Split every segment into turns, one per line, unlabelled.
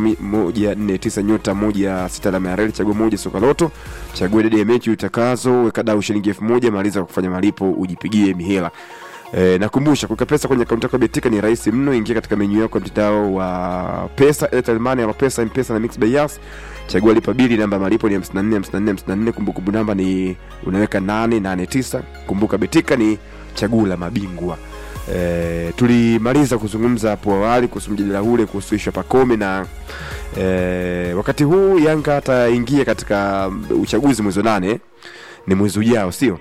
mi- moja nne tisa nyota moja sita alama ya reli chagua moja soka loto chagua idadi ya mechi utakazo weka dau shilingi elfu moja maliza kwa kufanya malipo ujipigie mihela E, nakumbusha kuweka pesa kwenye akaunti yako ya Betika ni rahisi mno. Ingia katika menyu yako ya mtandao wa pesa, Airtel Money, Alopesa, M-Pesa na Mixx by Yas. Chagua lipa bili, namba ya malipo ni 54 54 54. Kumbukumbu namba ni unaweka 889. Kumbuka Betika ni chaguo la mabingwa. E, tulimaliza kuzungumza hapo awali kuhusu mjadala ule kuhusu ishu ya Pacome na e, wakati huu Yanga ataingia katika uchaguzi mwezi wa nane, ni mwezi ujao, sio?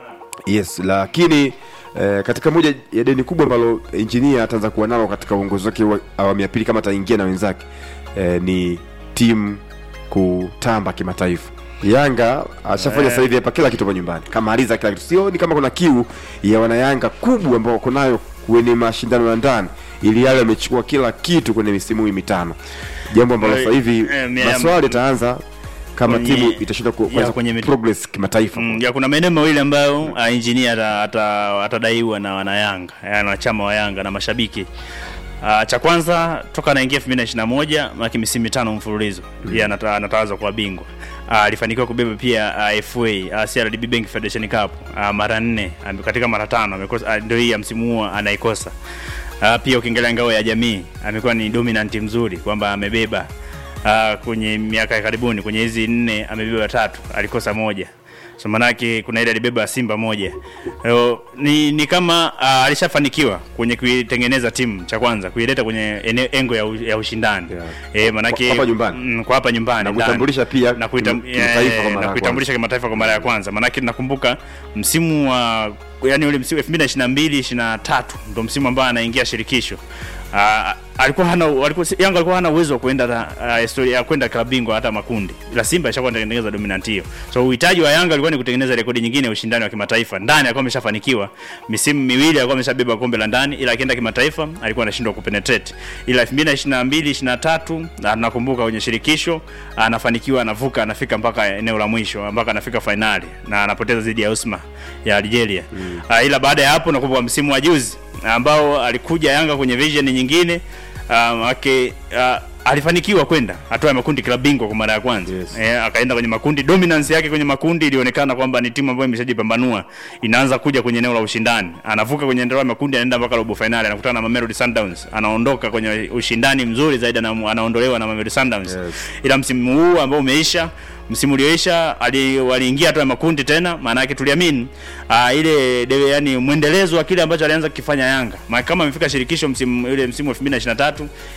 Yes, lakini eh, katika moja ya deni kubwa ambalo injinia ataanza kuwa nalo katika uongozi wake wa awamu ya pili kama ataingia na wenzake eh, ni timu kutamba kimataifa. Yanga ashafanya
Eh.
sasa hivi hapa kila kitu hapa nyumbani, kamaliza kila kitu. Sioni kama kuna kiu ya wanayanga kubwa ambao wako nayo kwenye mashindano ya ndani, ili yale wamechukua kila kitu kwenye misimu hii mitano, jambo ambalo
Eh,
sasa hivi
eh, mia-
maswali itaanza kama
Kwenye-
timu itashinda ku-
ya,
kuweza
kwenye mit-
progress kimataifa.
Mm, ya kuna maeneo mawili ambayo uh, engineer ata- ata- atadaiwa na wanayanga yani wanachama wa Yanga na mashabiki. Uh, cha kwanza toka anaingia 2021 maki misimu mitano mfululizo mm. yeye anata, anatawazwa kwa bingwa Ah, alifanikiwa kubeba pia uh, FA uh, CRDB Bank Federation Cup uh, mara nne ame- katika mara tano amekosa uh, ndio hii ya msimu huo anaikosa. Uh, pia ukiangalia ngao ya jamii amekuwa ni dominant mzuri kwamba amebeba uh, kwenye miaka ya karibuni kwenye hizi nne amebeba tatu, alikosa moja so manake kuna ile alibeba Simba moja. Leo, ni, ni kama uh, alishafanikiwa kwenye kuitengeneza timu cha kwanza kuileta kwenye eneo engo ya, u, ya ushindani
Yeah.
eh, manake
Kwa hapa nyumbani.
mm, kwa hapa nyumbani
Na
ndani.
kuitambulisha pia
na kuitam,
kim- kimataifa kwa
eh,
mara
na
ya
kuitambulisha kimataifa kwa mara ya kwanza manake nakumbuka msimu wa yani ule msimu 2022 23 ndo msimu ambao anaingia shirikisho Uh, alikuwa hana alikuwa Yanga alikuwa hana uwezo wa kwenda uh, historia ya kwenda klabu bingwa hata makundi. Ila Simba ishakuwa inatengeneza dominant hiyo. So uhitaji wa Yanga alikuwa ni kutengeneza rekodi nyingine ya ushindani wa kimataifa. Ndani alikuwa ameshafanikiwa. Misimu miwili alikuwa ameshabeba kombe la ndani ila akienda kimataifa alikuwa anashindwa kupenetrate. Ila 2022 23 na nakumbuka kwenye shirikisho anafanikiwa anavuka anafika mpaka eneo la mwisho mpaka anafika finali na anapoteza dhidi ya Usma ya Algeria. Mm. Uh, ila baada ya hapo nakumbuka msimu wa juzi ambao alikuja Yanga kwenye vision nyingine um, ake uh, alifanikiwa kwenda hatua ya makundi klabu bingwa kwa mara ya kwanza
Yes.
eh, akaenda kwenye makundi. Dominance yake kwenye makundi ilionekana kwamba ni timu ambayo imeshajipambanua, inaanza kuja kwenye eneo la ushindani, anavuka kwenye eneo la makundi, anaenda mpaka robo finali, anakutana na Mamelodi Sundowns, anaondoka kwenye ushindani mzuri zaidi, ana- anaondolewa na Mamelodi Sundowns
Yes.
ila msimu huu ambao umeisha msimu ulioisha ali- waliingia hatua ya makundi tena, maana yake tuliamini uh, ile de, yani mwendelezo wa kile ambacho alianza kukifanya Yanga. Maana kama amefika shirikisho msimu ile msimu wa 2023,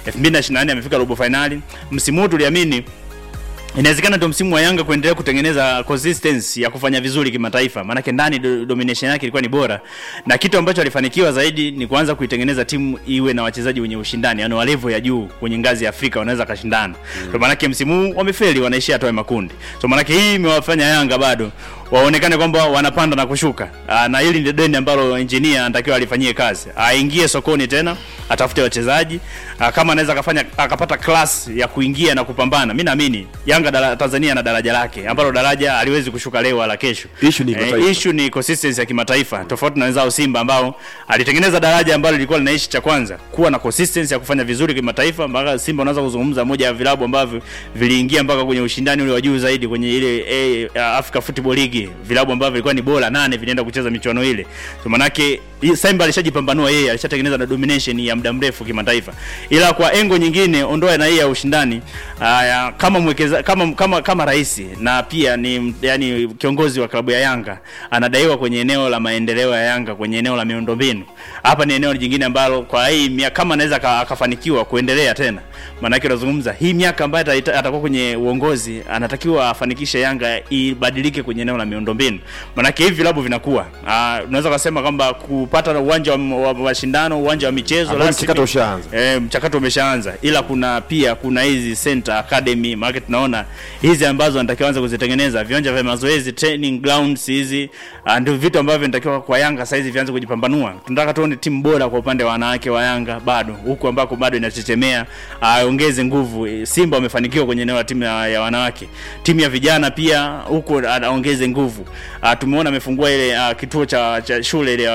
2024 amefika robo finali. Msimu huu tuliamini inawezekana ndio msimu wa Yanga kuendelea kutengeneza consistency ya kufanya vizuri kimataifa, maanake ndani do, domination yake ilikuwa ni bora, na kitu ambacho alifanikiwa zaidi ni kuanza kuitengeneza timu iwe na wachezaji wenye ushindani, yani wa level ya juu kwenye ngazi ya Afrika wanaweza kashindana. Mm. So maanake msimu huu wamefeli, wanaishia hatua ya makundi. So maanake hii imewafanya Yanga bado waonekane kwamba wanapanda na kushuka. Aa, na hili ndio deni ambalo engineer anatakiwa alifanyie kazi, aingie sokoni tena, atafute wachezaji Aa, kama anaweza akafanya akapata class ya kuingia na kupambana. Mimi naamini Yanga dala, Tanzania na daraja lake ambalo daraja haliwezi kushuka leo wala kesho.
Issue ni kimataifa.
eh, issue ni consistency ya kimataifa, tofauti na wenzao Simba ambao alitengeneza daraja ambalo lilikuwa linaishi cha kwanza kuwa na consistency ya kufanya vizuri kimataifa, mpaka Simba unaweza kuzungumza moja ya vilabu ambavyo viliingia mpaka kwenye ushindani ule wa juu zaidi kwenye ile eh, Africa Football League, vilabu ambavyo vilikuwa ni bora nane vinaenda kucheza michuano ile. So manake hii Simba alishajipambanua yeye, alishatengeneza na domination ya muda mrefu kimataifa, ila kwa engo nyingine, ondoa na hii ya ushindani aya, kama mwekeza, kama kama kama rais na pia ni yani kiongozi wa klabu ya Yanga anadaiwa kwenye eneo la maendeleo ya Yanga, kwenye eneo la miundombinu. Hapa ni eneo jingine ambalo kwa hii mia- kama anaweza aka- akafanikiwa kuendelea tena, maanake unazungumza hii miaka ambayo ataita- atakuwa kwenye uongozi, anatakiwa afanikishe Yanga ibadilike kwenye eneo la miundombinu, maanake hivi vilabu vinakuwa. Ah, unaweza kusema kwamba kupata uwanja wa wa mashindano, uwanja wa michezo
Ambao
rasmi-
mchakato ushaanza.
E, mchakato umeshaanza, ila kuna pia kuna hizi center academy, maana tunaona hizi ambazo anatakiwa anza kuzitengeneza viwanja vya mazoezi training grounds hizi, ah, ndio vitu ambavyo vinatakiwa kwa Yanga sasa hizi vianze kujipambanua. Tunataka tuone timu bora kwa upande wa wanawake wa Yanga bado huku ambako bado inachechemea, aongeze nguvu. Eh, Simba wamefanikiwa kwenye eneo la timu ya, ya wanawake, timu ya vijana pia huku aongeze nguvu. Ah, tumeona amefungua ile ah, kituo cha, cha shule ile ya watoto wadogo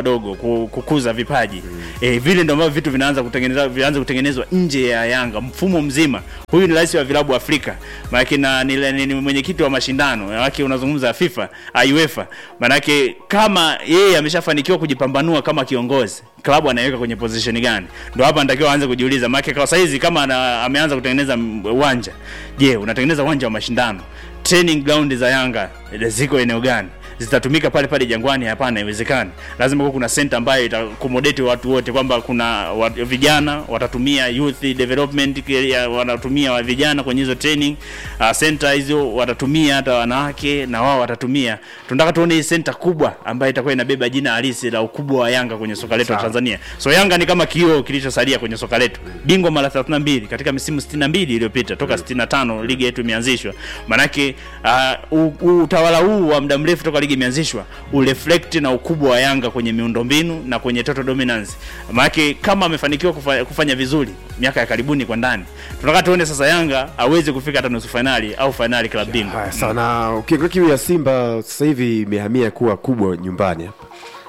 wadogo ku- kukuza vipaji eh, vile ndio ambavyo vitu vinaanza kutengenezwa vinaanza kutengenezwa nje ya Yanga mfumo mzima. Huyu ni rais wa vilabu Afrika, maana na ni, ni, ni mwenyekiti wa mashindano maana unazungumza FIFA uh, UEFA, maana kama yeye ameshafanikiwa kujipambanua kama kiongozi klabu anaiweka kwenye position gani? Ndio hapa anatakiwa aanze kujiuliza, maana kwa saizi kama ana, ameanza kutengeneza m- uwanja, je, unatengeneza uwanja wa mashindano, training ground za Yanga ziko eneo gani? zitatumika pale pale Jangwani? Hapana, haiwezekani. Lazima kuwa kuna center ambayo ita accommodate watu wote, kwamba kuna wa, vijana watatumia youth development ya- wanatumia wa vijana kwenye hizo training uh, center hizo, watatumia hata wanawake na wao watatumia. Tunataka tuone hii center kubwa ambayo itakuwa inabeba jina halisi la ukubwa wa Yanga kwenye soka letu la Tanzania. So Yanga ni kama kioo kilichosalia kwenye soka letu, bingwa mara 32 katika misimu 62 iliyopita toka 65 ligi yetu imeanzishwa. Manake uh, u- u- utawala huu wa muda mrefu toka ligi imeanzishwa ureflect na ukubwa wa Yanga kwenye miundombinu na kwenye total dominance. Manake kama amefanikiwa kufa, kufanya vizuri miaka ya karibuni kwa ndani, tunataka tuone sasa Yanga aweze kufika hata nusu finali au finali klabu bingwa.
Haya sawa, na ukiangalia kiu ya Simba sasa hivi imehamia kuwa kubwa nyumbani hapa,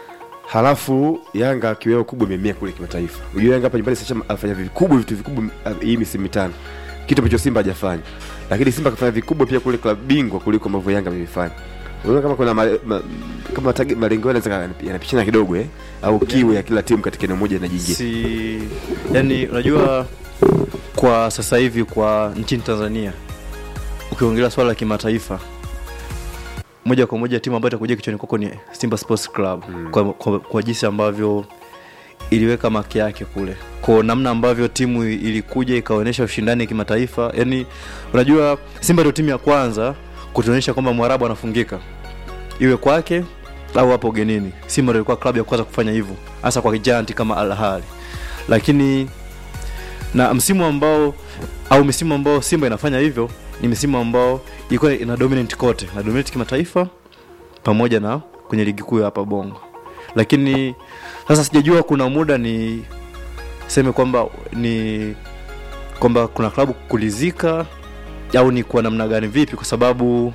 halafu Yanga kiu yao kubwa imehamia kule kimataifa. Unajua Yanga hapa nyumbani sasa afanya vikubwa vitu vikubwa uh, hii misimu mitano, kitu ambacho Simba hajafanya, lakini Simba kafanya vikubwa pia kule klabu bingwa kuliko ambavyo Yanga amevifanya. Unaona kama kuna ma, ma, kama tagi- malengo yao yanaweza yanapishana kidogo eh, au kiu ya kila timu katika eneo moja inajingia.
si yani unajua kwa sasa hivi kwa nchini Tanzania ukiongelea swala la kimataifa moja kwa moja timu ambayo itakuja kichwani kwako ni Simba Sports Club mm. kwa, kwa, kwa jinsi ambavyo iliweka maki yake kule kwa namna ambavyo timu ilikuja ikaonyesha ushindani kimataifa yani unajua Simba ndio timu ya kwanza kutuonyesha kwamba Mwarabu anafungika iwe kwake au hapo ugenini. Simba ndio ilikuwa klabu ya kwanza kufanya hivyo, hasa kwa giant kama Al Ahly. Lakini na msimu ambao au misimu ambao Simba inafanya hivyo ni misimu ambao ilikuwa ina dominate kote, na dominate kimataifa pamoja na kwenye ligi kuu ya hapa Bongo. Lakini sasa sijajua kuna muda ni seme kwamba ni kwamba kuna klabu kulizika au ni kwa namna gani vipi, kwa sababu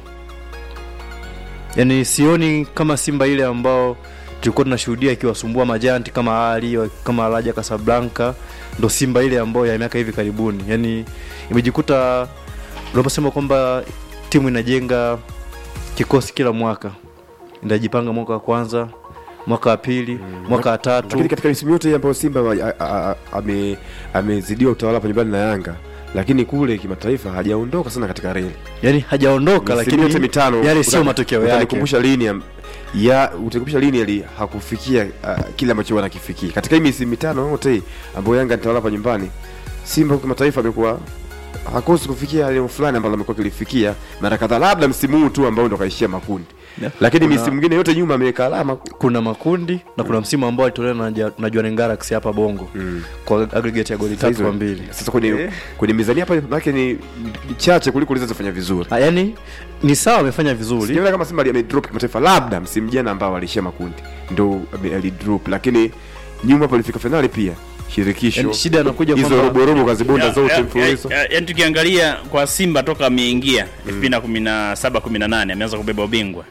yani sioni kama Simba ile ambao tulikuwa tunashuhudia ikiwasumbua majanti kama Ali kama Raja Casablanca, ndo Simba ile ambayo ya miaka hivi karibuni, yani imejikuta unaposema kwamba timu inajenga kikosi kila mwaka, inajipanga mwaka wa kwanza, mwaka wa pili, mwaka wa tatu
lakini katika misimu yote hii ambayo Simba a- a- a- ame- amezidiwa utawala hapa nyumbani na Yanga, lakini kule kimataifa hajaondoka sana katika reli.
yani hajaondoka,
Misimu yote
lakini
mitano
yale sio
uta-
matokeo yake.
utanikumbusha lini am- ya utakumbusha lini ali hakufikia uh, kile ambacho wanakifikia katika hii misimu mitano yote hii ambayo Yanga anatawala hapa nyumbani. Simba kimataifa amekuwa hakosi kufikia eneo fulani ambalo amekuwa kilifikia mara kadhaa, labda msimu huu tu ambao ndo kaishia makundi,
Yeah.
lakini
Kuna-
misimu mingine yote nyuma ameweka alama
kuna makundi na kuna msimu ambao alitolewa na, Ja- na Jwaneng Galaxy hapa Bongo
Mm.
kwa aggregate ya goli tatu kwa mbili.
Sasa kwenye kwenye mizania hapa maana ni ni chache kuliko zilizofanya vizuri.
Ah, yani ni sawa amefanya vizuri
Sijaona kama Simba ali- amedrop kimataifa, labda msimu jana ambao alishia makundi ndo ame- alidrop, lakini nyuma hapo alifika finali pia shirikisho.
yani shida anakuja
hizo
kwamba
robo robo kazibonda
Ya-
zote
ya-
mfululizo.
ya- ya- Yaani tukiangalia kwa Simba toka ameingia 2017 18 ameanza kubeba ubingwa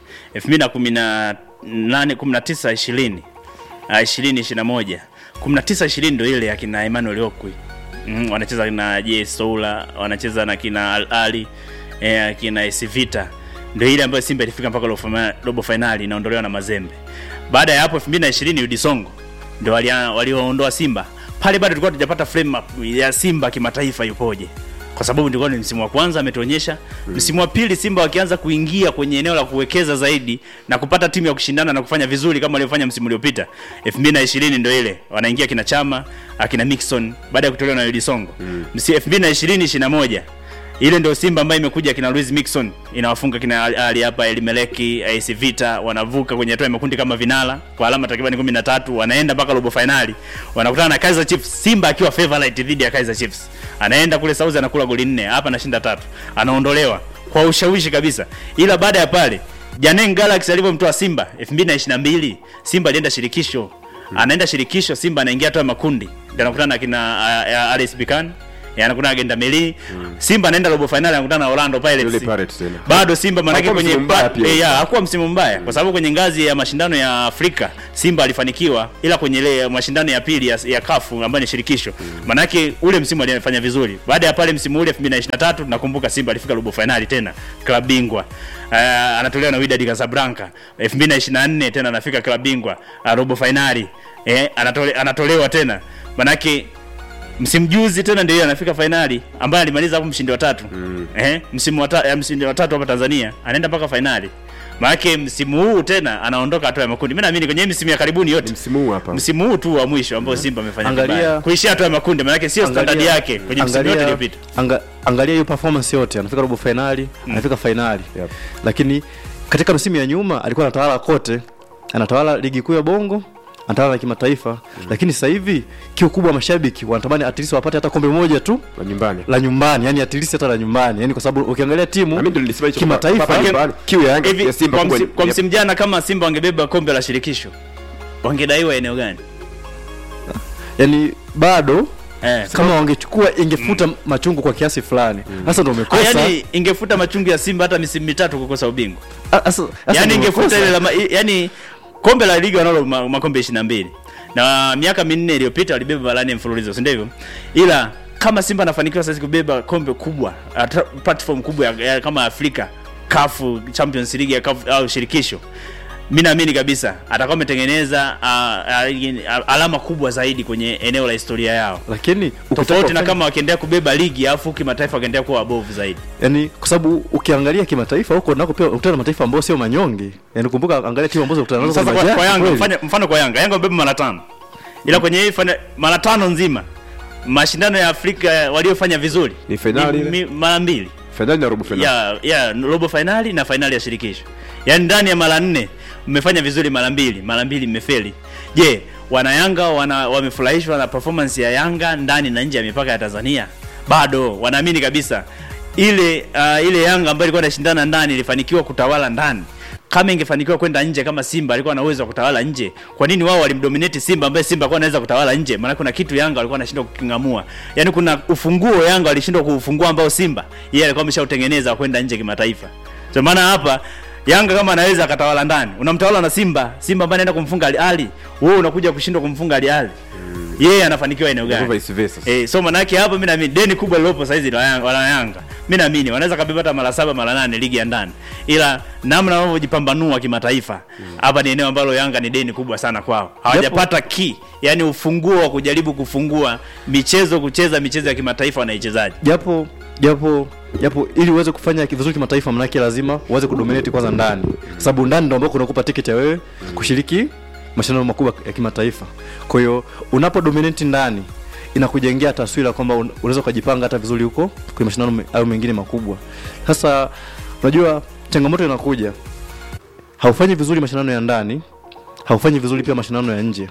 2018 19 20 ah, 20 21 19 20 ndio ile ya kina Emmanuel Okwi mm, wanacheza na JS Soula wanacheza na kina Al Ali eh, kina AS Vita ndio ile ambayo Simba ilifika mpaka robo fina- robo finali inaondolewa na Mazembe. Baada ya hapo 2020 Udi Songo ndio walia- walioondoa Simba. Pale bado tulikuwa tujapata frame up ya Simba kimataifa yupoje. Kwa sababu ndikuwa ni msimu wa kwanza ametuonyesha. Msimu wa pili Simba wakianza kuingia kwenye eneo la kuwekeza zaidi na kupata timu ya kushindana na kufanya vizuri kama walivyofanya msimu uliopita. 2020 ndio ile wanaingia kina Chama, akina Mixon baada ya kutolewa na Udi Songo. Mm. 2020 21 ile ndio Simba ambayo imekuja kina Luis Mixon inawafunga kina Ali hapa Elimeleki AS Vita wanavuka kwenye hatua ya makundi kama vinala kwa alama takriban 13 wanaenda mpaka robo finali wanakutana na Kaizer Chiefs Simba akiwa favorite dhidi ya Kaizer Chiefs anaenda kule Saudi anakula goli nne hapa anashinda tatu anaondolewa kwa ushawishi kabisa ila baada ya pale Jwaneng Galaxy alivyomtoa Simba 2022 Simba alienda shirikisho anaenda shirikisho Simba anaingia hatua ya makundi ndio anakutana na kina uh, uh, RS Berkane eh, anakutana na Gendameli Simba anaenda robo finali anakutana na Orlando
Yule
Pirates
Pirates tena.
bado Simba manake
Hakuwa
kwenye
msimu mbaya
pa-
pia.
eh, ya, hakuwa msimu mbaya kwa sababu kwenye ngazi ya mashindano ya Afrika Simba alifanikiwa, ila kwenye ile mashindano ya pili ya, ya kafu ambayo ni shirikisho manake ule msimu alifanya vizuri. Baada ya pale msimu ule 2023 nakumbuka Simba alifika robo finali tena klabu bingwa uh, anatolewa na Wydad Casablanca. 2024 tena anafika klabu bingwa uh, robo finali eh, anatole, anatolewa tena manake msimu juzi tena ndio anafika fainali ambaye alimaliza hapo mshindi wa tatu mm. eh, msimu wa ta, eh, mshindi wa tatu hapa Tanzania anaenda mpaka fainali maanake msimu huu tena anaondoka hatua ya makundi. Mimi naamini kwenye hii misimu ya karibuni yote
msimu huu hapa
msimu huu tu wa mwisho ambao Simba amefanya
Angalia-
vibaya kuishia hatua ya makundi, maanake sio standard yake kwenye msimu yote iliyopita.
anga, angalia hiyo performance yote anafika robo finali anafika finali
Yep.
lakini katika msimu ya nyuma alikuwa anatawala kote anatawala ligi kuu ya bongo anatawala na kimataifa lakini sasa hivi kiu kubwa mashabiki wanatamani at least wapate hata kombe moja tu
la nyumbani
la nyumbani yani at least hata la nyumbani yani kwa sababu ukiangalia
Na
timu
mimi ndio nilisema hicho
Kimataifa,
hapa nyumbani. kiu ya Yanga
Hivi
ya Simba
kwa,
kubwa
msi,
ni-
kwa
ya-
msimu jana kama Simba wangebeba kombe la shirikisho wangedaiwa eneo gani?
yani bado
Eh,
kama wangechukua ingefuta machungu kwa kiasi fulani sasa ndo
Ah,
umekosa
yani ingefuta machungu ya Simba hata misimu mitatu kukosa ubingwa.
Ah, sasa- sasa
yani
ndo
ingefuta
umekosa.
ile la ma- i- yani kombe la ligi wanalo ma- makombe 22 na miaka minne iliyopita walibeba barani mfululizo si ndivyo ila kama Simba anafanikiwa sasa kubeba kombe kubwa ata- platform kubwa ya, ya, kama Afrika kafu Champions League ya CAF au shirikisho mi naamini kabisa atakuwa ametengeneza uh, uh, alama kubwa zaidi kwenye eneo la historia yao
lakini ukitaka
tofauti na
ufanye-
kama wakiendelea kubeba ligi alafu kimataifa wakiendelea kuwa wabovu zaidi
yani kwa sababu ukiangalia kimataifa huko nako pia ukutana na mataifa ambayo sio manyonge yani kumbuka angalia timu ambazo ukutana nazo
sasa
kwenye
kwa, kwa
majani
Yanga
kweli.
mfano, mfano kwa Yanga Yanga wamebeba mara tano ila kwenye hii fana- mara tano nzima mashindano ya Afrika waliofanya vizuri
Ni fainali
ni-
ile?
mi- mara mbili
fainali na robo fainali
ya ya robo fainali na fainali ya shirikisho yaani ndani ya mara nne mmefanya vizuri mara mbili mara mbili mmefeli je wanayanga wana wamefurahishwa na performance ya yanga ndani na nje ya mipaka ya tanzania bado wanaamini kabisa ile uh, ile yanga ambayo ilikuwa inashindana ndani ilifanikiwa kutawala ndani kama ingefanikiwa kwenda nje kama simba alikuwa na uwezo wa kutawala nje kwa nini wao walimdominate simba ambaye simba alikuwa anaweza kutawala nje maana kuna kitu yanga alikuwa anashindwa kukingamua yaani kuna ufunguo yanga alishindwa kuufungua ambao simba yeye alikuwa ameshautengeneza wa kwenda nje kimataifa so maana hapa Yanga kama anaweza akatawala ndani, unamtawala na Simba, Simba ambaye anaenda kumfunga Al Ahly, wewe unakuja kushindwa kumfunga Al Ahly. Yeye anafanikiwa eneo
Kwa
gani?
vice versa
Eh, so maana yake hapa mimi naamini deni kubwa lilopo saizi la Yanga, wala Yanga. Mimi naamini wanaweza kabeba hata mara saba mara nane ligi ya ndani. Ila namna wanavyojipambanua kimataifa, hapa ni eneo ambalo Yanga ni deni kubwa sana kwao. Hawajapata key, yani ufunguo wa kujaribu kufungua michezo kucheza michezo ya kimataifa wanaichezaji.
japo japo japo ili uweze kufanya vizuri kimataifa manake lazima uweze kudominate kwanza ndani kwa sababu ndani ndio ambako unakupa tiketi ya wewe kushiriki mashindano makubwa ya kimataifa kwa hiyo unapo dominate ndani inakujengea taswira kwamba un- unaweza ukajipanga hata vizuri huko kwenye mashindano me- hayo mengine makubwa sasa unajua changamoto inakuja haufanyi vizuri mashindano ya ndani haufanyi vizuri pia mashindano ya nje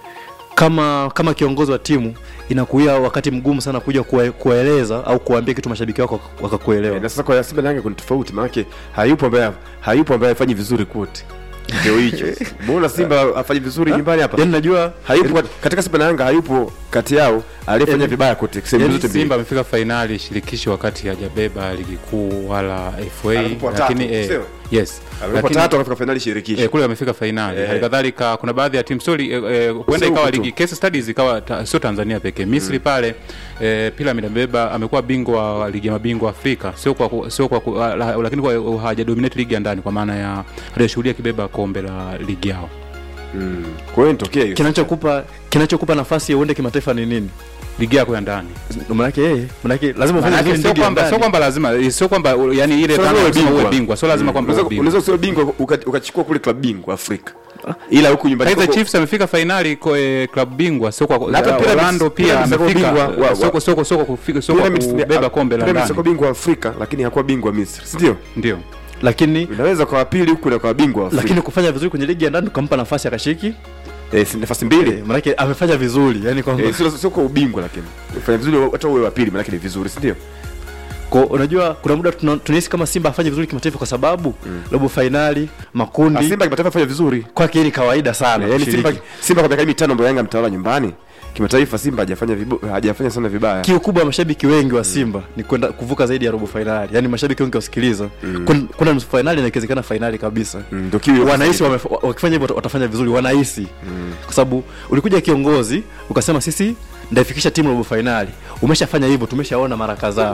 kama kama kiongozi wa timu inakuia wakati mgumu sana kuja kuwa- kuwaeleza au kuwaambia kitu mashabiki wako wak- wakakuelewa
Eh, na sasa kwa Simba na Yanga kuna tofauti maanake hayupo ambaye hayupo ambaye afanyi vizuri kote ndio hicho mbona Simba afanyi vizuri nyumbani hapa
yani najua
hayupo katika Simba na Yanga hayupo kati yao aliyefanya
Yaani-
vibaya kote sehemu
Yaani
zote mbili
Simba amefika fainali shirikisho wakati hajabeba ligi kuu wala FA,
Alipo watatu,
lakini eh,
sio?
yes,
Alipo
Lakini-
tatu akafika fainali shirikisho
Eh, kule wamefika fainali
Eh.
hali kadhalika kuna baadhi ya timu sori eh, eh, huenda
Sio
ikawa
huku tu.
ligi case studies ikawa ta, sio Tanzania pekee Misri pale eh, Pyramid amebeba amekuwa bingwa wa ligi ya mabingwa Afrika sio kwa ku- sio kwa ku- la, la, lakini kwa hajadominate ligi ya ndani kwa maana ya hajashuhudia kibeba kombe la ligi yao
Mm. kwa hiyo nitokea hiyo
kinachokupa kinachokupa nafasi ya uende kimataifa ni nini
ligi yako ya ndani
Ndio manake yeye manake lazima ufanye
Maanake
vizuri
sio
ndani ya
kwamba sio
ndani.
kwamba lazima sio kwamba yani ile
Sio
dhana
lazima
ya kusema
uwe
uwe
bingwa.
bingwa sio lazima kwamba
unaweza
uwe bingwa
unaweza usiwe bingwa uka- ukachukua kule klabu bingwa Afrika ila huku nyumbani
Kaizer
kwako-
Chiefs amefika fainali kwa eh, klabu bingwa sio kwa
Na hata
uh,
Pyramids-
Orlando pia
Pyramids wako
amefika
bingwa wa- wa-
sio kwa- sio kwa- sio kwa kufika sio kwa
Pyramids ni-
kubeba kombe la
Pyramids
ndani
wako bingwa wa Afrika lakini hakuwa bingwa Misri si ndio
ndio
lakini
unaweza kwa pili huku na kwa bingwa wa Afrika
lakini kufanya vizuri kwenye ligi ya ndani ukampa nafasi akashiki
eh, si nafasi mbili
eh, manake amefanya vizuri yani kwamba
Eh, sio sio kwa ubingwa lakini ufanya vizuri hata uwe wa pili maana ni vizuri si ndio
Kwa unajua kuna muda tuna- tunahisi kama Simba afanye vizuri kimataifa kwa sababu robo fainali makundi
Ah, Simba kimataifa fanya vizuri
kwake hii ni kawaida sana
yani
kushiriki.
Simba Simba kwa miaka mitano ambayo Yanga mtawala nyumbani kimataifa simba hajafanya vibo- hajafanya sana vibaya
kiu kubwa ya mashabiki wengi wa simba ni kwenda kuvuka zaidi ya robo fainali yaani mashabiki wengi wasikiliza mm. kwenda nusu fainali na ikiwezekana fainali kabisa
Mm, ndio kiu ya
wanahisi
sasa
wamef- wakifanya hivyo wata- watafanya vizuri wanahisi kwa sababu ulikuja kiongozi ukasema sisi ndaifikisha timu robo fainali umeshafanya hivyo tumeshaona mara kadhaa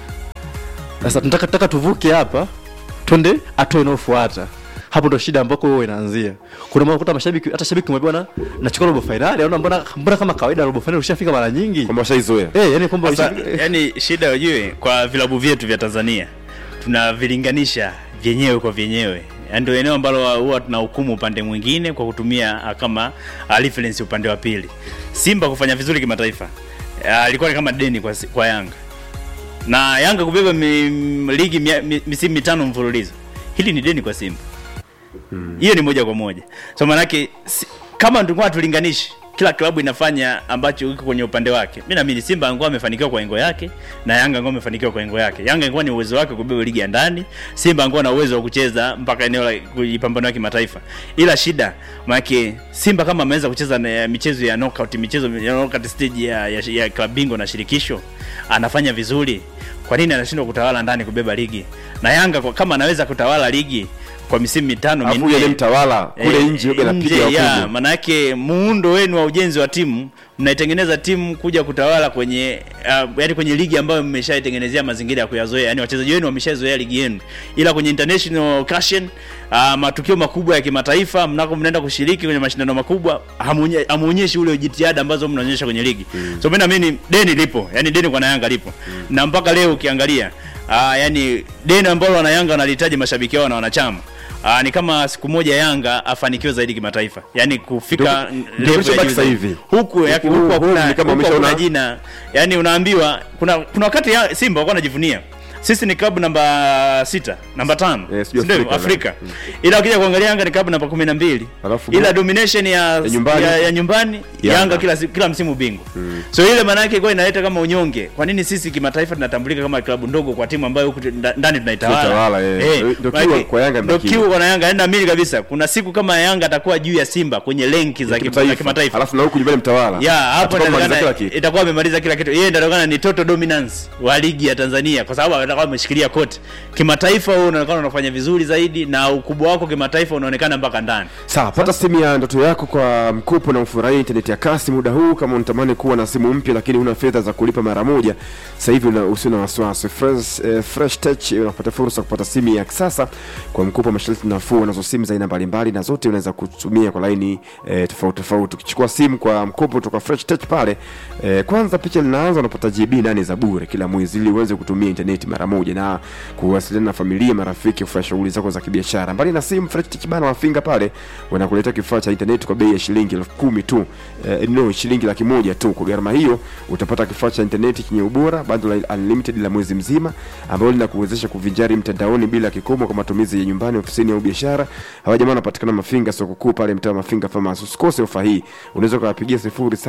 sasa tunataka tunataka tuvuke hapa twende hatua inayofuata hapo ndo shida ambako wewe inaanzia kuna mara kuta mashabiki hata shabiki mwambia bwana nachukua robo fainali anaona mbona mbona kama kawaida robo fainali ushafika mara nyingi
kwamba washaizoea
eh yani kwamba
Sasa,
usha-
yani shida ujue kwa vilabu vyetu vya Tanzania tunavilinganisha vyenyewe kwa vyenyewe Yaani ndio eneo ambalo huwa tunahukumu upande mwingine kwa kutumia ah, kama ah, reference upande wa pili. Simba kufanya vizuri kimataifa ah, alikuwa ni kama deni kwa, si- kwa Yanga na Yanga kubeba mi, m- ligi mia- mi- misimu mitano mfululizo, hili ni deni kwa Simba hiyo ni moja kwa moja so manake si, kama tulikuwa tulinganishi kila klabu inafanya ambacho iko kwenye upande wake mi naamini simba angekuwa amefanikiwa kwa engo yake na yanga angekuwa amefanikiwa kwa engo yake yanga ingekuwa ni uwezo wake kubeba ligi ya ndani simba angekuwa na uwezo wa kucheza mpaka eneo la kujipambanua kimataifa ila shida manake simba kama ameweza kucheza na michezo ya knockout michezo ya knockout stage ya, ya, ya klabu bingwa na shirikisho anafanya vizuri kwa nini anashindwa kutawala ndani kubeba ligi na yanga kwa, kama anaweza kutawala ligi kwa misimu mitano
alafu
minne
yule mtawala kule
Eh,
nje yoga
nje,
anapiga
ya,
wakubwa
manake muundo wenu wa ujenzi wa timu mnaitengeneza timu kuja kutawala kwenye uh, yani kwenye ligi ambayo mmeshaitengenezea mazingira ya kuyazoea yani wachezaji wenu wameshazoea ligi yenu ila kwenye international occasion uh, matukio makubwa ya kimataifa mnako mnaenda kushiriki kwenye mashindano makubwa hamuonye- hamuonyeshi ule jitihada ambazo mnaonyesha kwenye ligi mm. so mimi naamini deni lipo yani deni kwa Yanga lipo mm. na mpaka leo ukiangalia uh, yani deni ambalo wanayanga wanalihitaji mashabiki wao na wanachama Aa, ni kama siku moja Yanga afanikiwe zaidi kimataifa, yaani kufika
Ndio-
level
ndio
ya
kilichobaki
juu
sasa
zaidi.
hivi.
huku yaki-
Huku-
huku
huku
hakuna
ni kama
huku
wameshaona-
hakuna jina, yaani unaambiwa kuna kuna wakati ya Simba walikuwa wanajivunia sisi ni klabu namba sita namba tano
Eh, sijui
si ndio?
Afrika,
Afrika ila ukija kuangalia Yanga ni klabu namba kumi na mbili
Alafu
ila
go-
domination ya, ya,
nyumbani.
ya, ya nyumbani
Yanga.
Yanga kila, si- kila msimu bingwa so ile maana yake ilikuwa inaleta kama unyonge. Kwa nini sisi kimataifa tunatambulika kama klabu ndogo kwa timu ambayo huku nda- ndani tunaitawala?
Tunaitawala, eh. Ndio
maana
kiu
yake-
kwa Yanga
ndio
ndio
kiu
kiu.
kwa Yanga, yaani naamini kabisa kuna siku kama Yanga atakuwa juu ya Simba kwenye lenki za kim- za kimataifa
alafu na huku nyumbani mtawala
ya hapo
Atakuwa amemaliza
inawezekana
kila kitu
itakuwa amemaliza kila kitu. Yeye ndio atakuwa ni total dominance wa ligi ya Tanzania kwa sababu atakuwa ameshikilia kote. Kimataifa wewe unaonekana unafanya vizuri zaidi na ukubwa wako kimataifa unaonekana mpaka ndani.
sawa pata simu ya ndoto yako kwa mkopo na ufurahia intaneti ya kasi muda huu kama unatamani kuwa na simu mpya lakini huna fedha za kulipa mara moja sasa hivi una- usio na wasiwasi fresh, eh, fresh tech eh, unapata fursa ya kupata simu ya kisasa kwa mkopo wa masharti nafuu unazo simu za aina mbalimbali na zote unaweza kutumia kwa laini eh, tofauti tofauti ukichukua simu kwa mkopo kutoka fresh tech pale eh, kwanza picha linaanza unapata gb nane za bure kila mwezi ili uweze kutumia intaneti mara moja na kuwasiliana na familia marafiki kufanya shughuli zako za kibiashara mbali na simu fresh tech bana wafinga pale wanakuletea kifaa cha intaneti kwa bei ya shilingi elfu kumi tu eh, no shilingi laki moja tu kwa gharama hiyo utapata kifaa cha intaneti chenye ubora bando la unlimited la mwezi mzima ambalo linakuwezesha kuvinjari mtandaoni bila kikomo kwa matumizi ya nyumbani ofisini au biashara hawa jamaa wanapatikana mafinga soko kuu pale mtaa wa mafinga farmers usikose ofa hii unaweza ukawapigia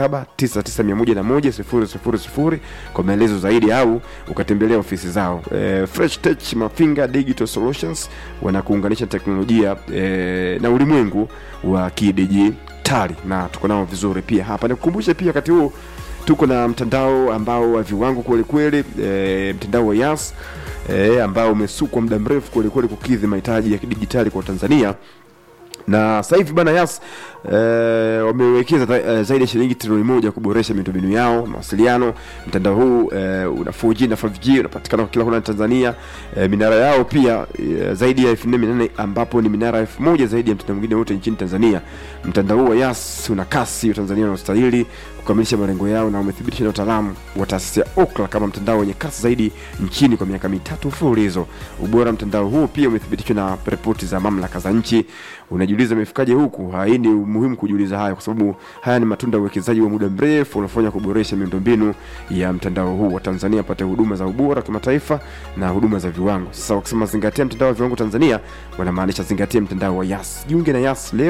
0799110000 kwa maelezo zaidi au ukatembelea ofisi zao eh, fresh tech mafinga digital solutions wanakuunganisha teknolojia eh, na ulimwengu wa kidijitali na tuko nao vizuri pia hapa nikukumbushe pia wakati huu tuko na mtandao ambao wa viwango kweli kweli e, mtandao wa yas e, ambao umesukwa muda mrefu kweli kweli kukidhi mahitaji ya kidijitali kwa tanzania na sasa hivi bana yas eh, wamewekeza ta- eh, zaidi ya shilingi trilioni moja kuboresha miundombinu yao mawasiliano mtandao huu eh, una 4G na 5G unapatikana kwa kila kona Tanzania eh, minara yao pia eh, zaidi ya 4800 ambapo ni minara 1000 zaidi ya mtandao mwingine wote nchini Tanzania mtandao huu wa yas una kasi Tanzania unaostahili kukamilisha malengo yao na umethibitisha na utaalamu wa taasisi ya Ookla kama mtandao wenye kasi zaidi nchini kwa miaka mitatu mfululizo. Ubora wa mtandao huu pia umethibitishwa na ripoti za mamlaka za nchi. Unajiuliza imefikaje huku? Hii ni muhimu kujiuliza haya, kwa sababu haya ni matunda ya uwekezaji wa muda mrefu unaofanya kuboresha miundombinu ya mtandao huu wa Tanzania apate huduma za ubora wa kimataifa na huduma za viwango. Sasa wakisema zingatia mtandao wa viwango Tanzania, wanamaanisha zingatia mtandao wa Yas. Jiunge na Yas leo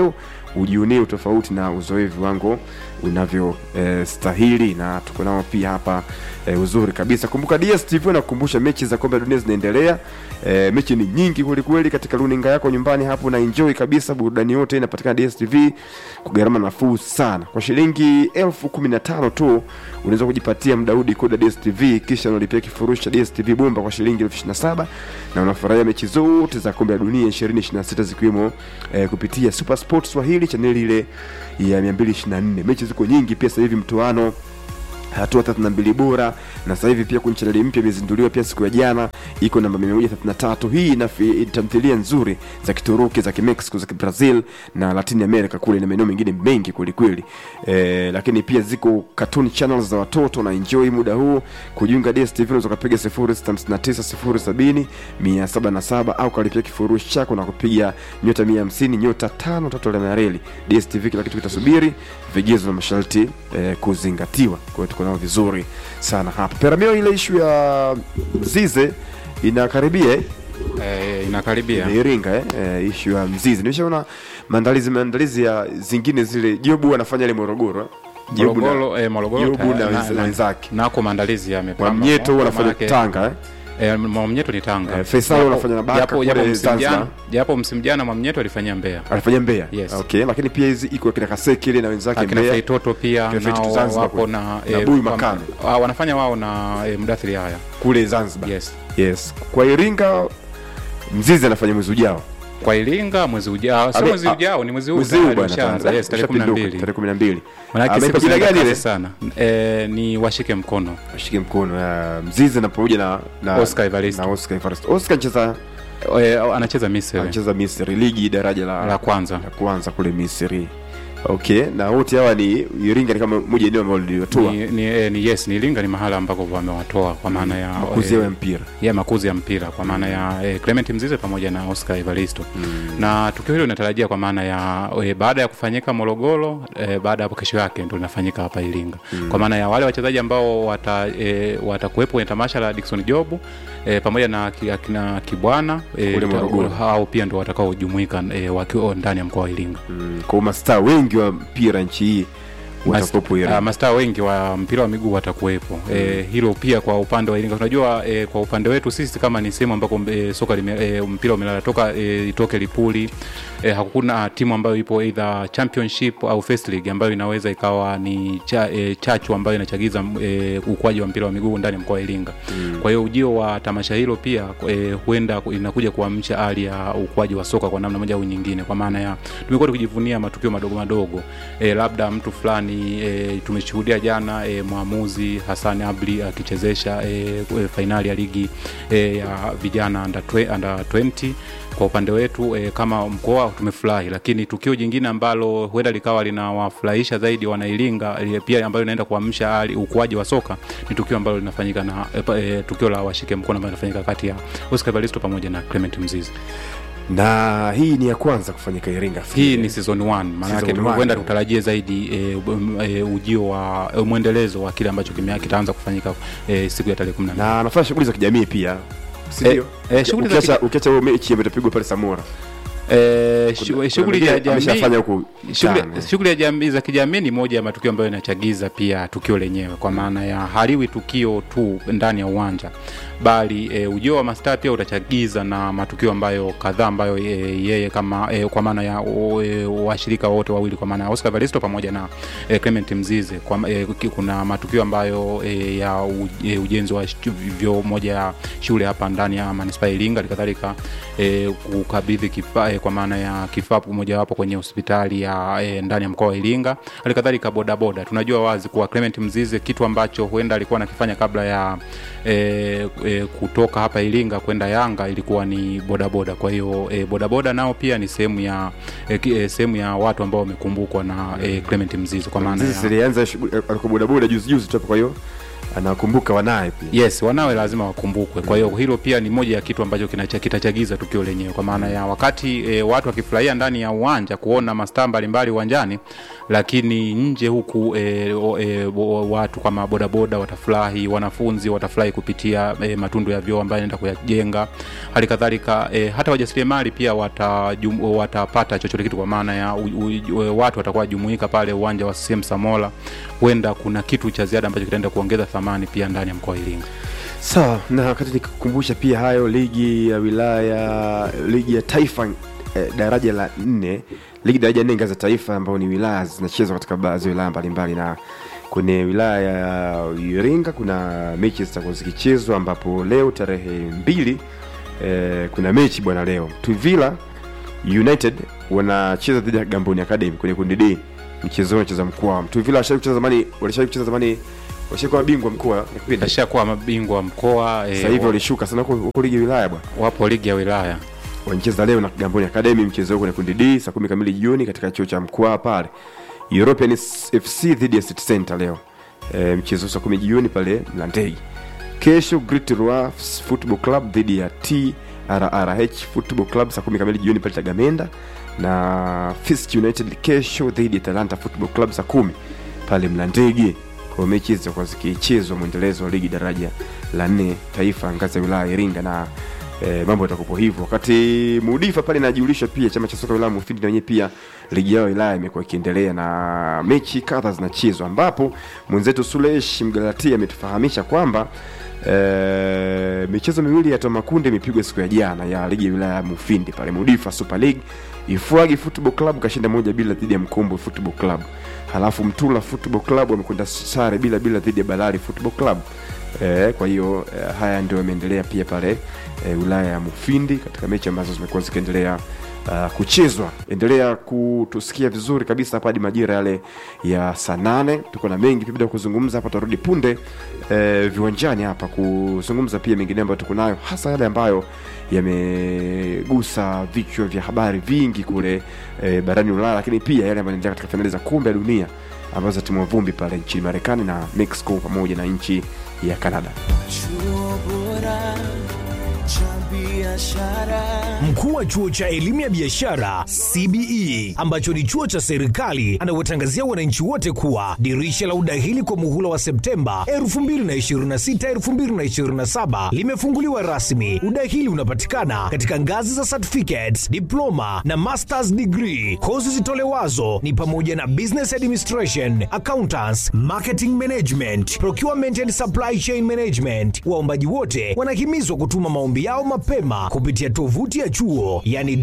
ujionee utofauti na uzoee viwango unavyostahili na tuko nao pia hapa e, uzuri kabisa kumbuka dstv nakukumbusha mechi za kombe la dunia zinaendelea e, mechi ni nyingi kwelikweli katika runinga yako nyumbani hapo na enjoy kabisa burudani yote inapatikana dstv kwa gharama nafuu sana kwa shilingi elfu kumi na tano tu unaweza kujipatia mdaudi koda dstv kisha unalipia kifurushi cha dstv bomba kwa shilingi elfu ishirini na saba na unafurahia mechi zote za kombe la dunia 2026 zikiwemo eh, kupitia super sport swahili chaneli ile ya 224 mechi ziko nyingi pia sasa hivi mtoano hatua 32 bora na sasa hivi pia kuna chaneli mpya imezinduliwa pia siku ya jana iko namba 133 hii ina fi- tamthilia nzuri za kituruki za kimexico za kibrazil na latin america kule na maeneo mengine mengi kwelikweli e, lakini pia ziko cartoon channels za watoto na enjoy muda huu kujiunga dstv unaweza ukapiga 0659 0777 au kalipia kifurushi chako na kupiga nyota 150 nyota tano tatu alama ya reli dstv kila kitu kitasubiri vigezo na masharti eh, kuzingatiwa kwa hiyo tuko nao vizuri sana hapa peramio ile ishu ya mzize inakaribia eh?
eh, inakaribia
ya iringa eh? eh, ishu ya mzizi nimeshaona maandalizi maandalizi ya zingine zile jobu anafanya ile morogoro eh? Jobu na-
Morogoro eh, Morogoro
Jobu
ta-
na
na-
wenz-
na-
wenzake.
nako maandalizi yamepamba
Mwamnyeto
Kwa
wanafanya
maanake-
tanga eh?
Eh, Mwamnyeto ni Tanga.
Eh, Faisal
Japo-
wanafanya na Baka
japo-
kule
japo msimu
Zanzibar.
jana- Japo msimu jana Mwamnyeto alifanyia Mbeya.
alifanya Mbeya
Yes.
okay lakini pia hizi iko kina Kaseki ile na wenzake
Akina
Mbeya
Feitoto pia
Akina Feitoto
nao
Zanzibar
wapo
kule.
na
Na
eh,
Bui
kwam-
Makame.
ah, wanafanya wao na eh, Mudathiri haya.
kule Zanzibar
Yes.
yes kwa Iringa mzizi anafanya mwezi ujao
Kwa Iringa mwezi ujao, sio
Abe-
mwezi
a-
ujao, ni mwezi huu
mwezi huu
tayari
bwana
ushaanza.
tayari.
Yes, tarehe
Ushapinduka,
12.
tarehe 12
Maana
Ameipa
siku
jina
zinaenda
gani
kasi
ile?
sana. Eh, ni washike mkono.
ashike mkono uh, mzizi na pamoja na, na
Oscar Evaristo.
na Oscar Evaristo. Oscar anacheza
Eh, anacheza Misri
anacheza Misri ligi daraja la,
la kwanza.
la kwanza kule Misri okay na wote hawa ni Iringa ni kama moja eneo ambalo liliwatoa
Ni, ni, eh, ni yes ni Iringa ni mahala ambako wamewatoa kwa maana ya
makuzi yao ya mpira
ya makuzi ya mpira kwa maana ya eh, Clement Mzize pamoja na Oscar Evaristo mm. na tukio hilo linatarajia kwa maana ya eh, baada ya kufanyika Morogoro eh, baada ya hapo kesho yake ndio linafanyika hapa Iringa mm. kwa maana ya wale wachezaji ambao wata eh, watakuwepo kwenye tamasha la Dickson Job eh, pamoja na ki- akina Kibwana eh,
Kule Morogoro.
hao pia ndio watakaojumuika eh, wakiwa ndani ya mkoa wa Iringa
mm, kwa mastaa wengi wa mpira nchi hii watakopo
Uh,
Iringa
mastaa wengi wa mpira wa miguu watakuwepo mm. e, hilo pia kwa upande wa Iringa tunajua e, kwa upande wetu sisi kama ni sehemu ambako e, soka lime, e, mpira umelala toka e, itoke Lipuli e, hakuna timu ambayo ipo either championship au first league ambayo inaweza ikawa ni cha, e, chachu ambayo inachagiza e, ukuaji wa mpira wa miguu ndani ya mkoa wa Iringa mm. kwa hiyo ujio wa tamasha hilo pia e, huenda inakuja kuamsha hali ya ukuaji wa soka kwa namna moja au nyingine kwa maana ya tumekuwa tukijivunia matukio madogo madogo e, labda mtu fulani e, tumeshuhudia jana e, mwamuzi Hassan Abli akichezesha e, e, fainali ya ligi e, ya vijana under, twe- under 20 kwa upande wetu e, kama mkoa tumefurahi, lakini tukio jingine ambalo huenda likawa linawafurahisha zaidi wanailinga e, pia ambayo inaenda kuamsha hali ukuaji wa soka ni tukio ambalo linafanyika na e, pa- e, tukio la washike mkono ambalo linafanyika kati ya Oscar Evaristo pamoja na Clement Mzizi.
na hii ni ya kwanza kufanyika Iringa
Hii ni season 1 maana yake
Season one.
huenda tutarajie zaidi e, um, e, ujio wa e, mwendelezo wa kile ambacho kimea- kitaanza kufanyika e, siku ya tarehe 18.
na anafanya shughuli za kijamii pia sindio
eh, shughuli za
ukiacha ukiacha hiyo mechi ambayo itapigwa pale Samora
Eh,
Kuna-
shu-
kuna
shughuli
mwingine
ya jamii
ameshafanya huku
shughuli
Tanga.
shughuli ya jamii za kijamii ni moja ya matukio ambayo inachagiza pia tukio lenyewe kwa maana ya haliwi tukio tu ndani ya uwanja bali e, ujio wa mastaa pia utachagiza na matukio ambayo kadhaa ambayo e, yeye kama e, kwa maana ya o- e, washirika wote wawili kwa maana ya Oscar Evaristo pamoja na e, Clement Mzize kwa, e, ki- kuna matukio ambayo e, ya u, e, ujenzi wa shu- vyoo moja ya shule hapa ndani ya manispaa ya Iringa halikadhalika e, kukabidhi kifaa e, kwa maana ya kifaa mojawapo kwenye hospitali ya e, ndani ya mkoa wa Iringa halikadhalika bodaboda tunajua wazi kuwa Clement Mzize kitu ambacho huenda alikuwa anakifanya kabla ya e, e, kutoka hapa Iringa kwenda Yanga ilikuwa ni bodaboda. Kwa hiyo e, bodaboda nao pia ni sehemu ya e, ki- e, sehemu ya watu ambao wamekumbukwa na e, Clement Mzize kwa maana
Mzizi
ya
zilianza shughuli alikuwa bodaboda juzi juzi tu hapo kwa hiyo anawakumbuka wanaye pia
yes wanawe lazima wakumbukwe kwa hiyo hilo pia ni moja ya kitu ambacho kinacha- kitachagiza tukio lenyewe kwa maana ya wakati e, watu wakifurahia ndani ya uwanja kuona mastaa mbalimbali uwanjani lakini nje huku e, o, e, o, watu kama bodaboda watafurahi wanafunzi watafurahi kupitia e, matundu ya vyoo ambayo anaenda kuyajenga hali kadhalika e, hata wajasiriamali pia watajum, watapata chochote kitu kwa maana ya u, u, u, watu watakuwa jumuika pale uwanja wa CCM Samola huenda kuna kitu cha ziada ambacho kitaenda kuongeza thamani pia ndani ya mkoa wa Iringa
sawa na wakati nikikumbusha pia hayo ligi ya wilaya ligi ya taifa eh, daraja la nne ligi daraja nne ngazi ya taifa ambayo ni wilaya zinachezwa katika baadhi ya wilaya mbalimbali na kwenye wilaya ya iringa kuna mechi zitakuwa zikichezwa ambapo leo tarehe mbili eh, kuna mechi bwana leo tuvila united wanacheza dhidi ya gamboni academy kwenye kundi d mchezo huo unacheza mkoa tuvila washai kucheza zamani walishai kucheza zamani washakuwa bingwa mkoa ya kipindi
ashakuwa mabingwa wa mkoa e,
sasa hivi walishuka sana huko huko ligi ya wilaya bwana
wapo ligi ya wilaya
wanacheza leo na Kigamboni Academy mchezo huo kwenye kundi D saa kumi kamili jioni katika chuo cha mkoa pale European FC dhidi ya City Center leo e, mchezo huu saa kumi jioni pale Mlandege kesho Great Roi Football Club dhidi ya TRRH Football Club saa kumi kamili jioni pale Tagamenda na Fist United kesho dhidi ya Talanta Football Club saa kumi pale Mlandege kwa mechi hizi zitakuwa zikichezwa mwendelezo wa ligi daraja la nne taifa ngazi ya wilaya ya Iringa na e, mambo yatakupo hivyo wakati mudifa pale inajulisha pia chama cha soka wilaya mufindi na wenyewe pia ligi yao ya wilaya imekuwa ikiendelea na mechi kadha zinachezwa ambapo mwenzetu sulesh mgalatia ametufahamisha kwamba e, michezo miwili ya tomakunde imepigwa siku ya jana ya ligi ya wilaya ya mufindi pale mudifa super league ifwagi football club kashinda moja bila dhidi ya mkombo football club halafu mtula football club wamekwenda sare bila bila dhidi ya balari football club E, kwa hiyo e, haya ndio yameendelea pia pale e, wilaya ya Mufindi katika mechi ambazo zimekuwa zikiendelea uh, kuchezwa. Endelea kutusikia vizuri kabisa hapa hadi majira yale ya saa nane. Tuko na mengi pia kuzungumza hapa, tutarudi punde e, viwanjani hapa kuzungumza pia mengine ambayo tuko nayo, hasa yale ambayo yamegusa vichwa vya habari vingi kule e, barani Ulaya, lakini pia yale ambayo yanaendelea katika fainali za kombe la dunia ambazo zatimua vumbi pale nchini Marekani na Mexico pamoja na nchi ya Canada.
Chuo bora cha biashara.
Mkuu wa chuo cha elimu ya biashara CBE ambacho ni chuo cha serikali anawatangazia wananchi wote kuwa dirisha la udahili kwa muhula wa Septemba 2026 2027 limefunguliwa rasmi. Udahili unapatikana katika ngazi za certificates, diploma na masters degree. Kozi zitolewazo ni pamoja na business administration, accountants, marketing management, procurement and supply chain management. Waombaji wote wanahimizwa kutuma maombi yao mapema kupitia tovuti ya chuo yani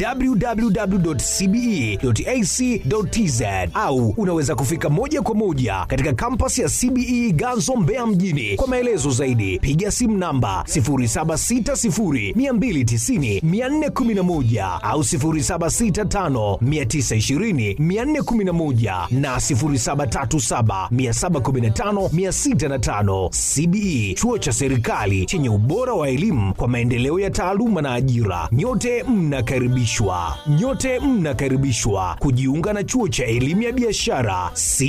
www.cbe.ac.tz au unaweza kufika moja kwa moja katika kampasi ya CBE Ganzo Mbeya mjini. Kwa maelezo zaidi piga simu namba 0760290411 au 0765920411 na 0737715605. CBE chuo cha serikali chenye ubora wa elimu kwa maendeleo ya taaluma na ajira. Nyote mnakaribishwa, nyote mnakaribishwa kujiunga na chuo cha elimu ya biashara